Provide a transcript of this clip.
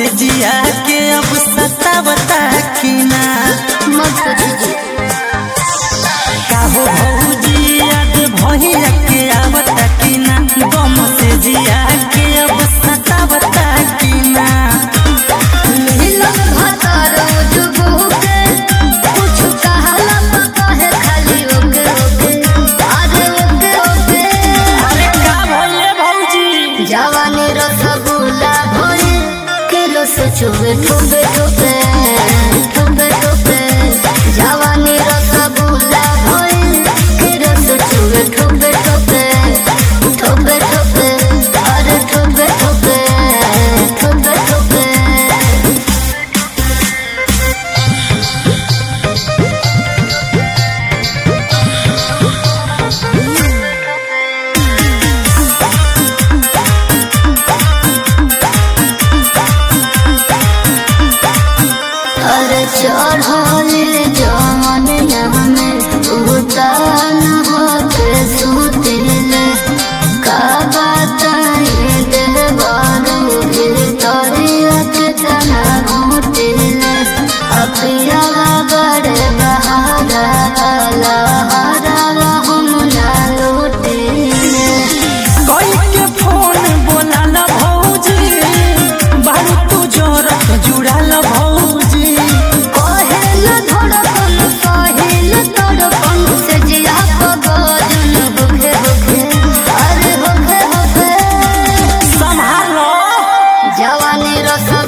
से जिया के अब सतावता की ना मत सोचिए काहो भौजी याद भैया के आवता की ना गम से जिया के अब सतावता की ना मिलन भतर जुगु के कुछ कहला तो कहे खाली ओके ओके अरे ओके ओके अरे का भइले भौजी जवानी रसगुल्ला भोरे के रस चुबे ठुबे ठुबे ठुबे ठुबे जवानी रसगुल्ला भोरे के रस चुबे ठुबे ठुबे ठुबे ठुबे अरे ठुबे ठुबे ठुबे ठुबे अरे चढ़ल जवन में उतान होके सुतिले का बताई देवारू भीतरिया के तना घुटिले अपिया बड़े बहारा लहरा हम ना लुटिले कोई के फोन बोलाल भौजी बारू तू जोरत जुड़ाल भौजी कहेल धड़कन कहेल तड़पन से जिया पगजन होखे होखे अरे होखे होखे संभालो जवानी रस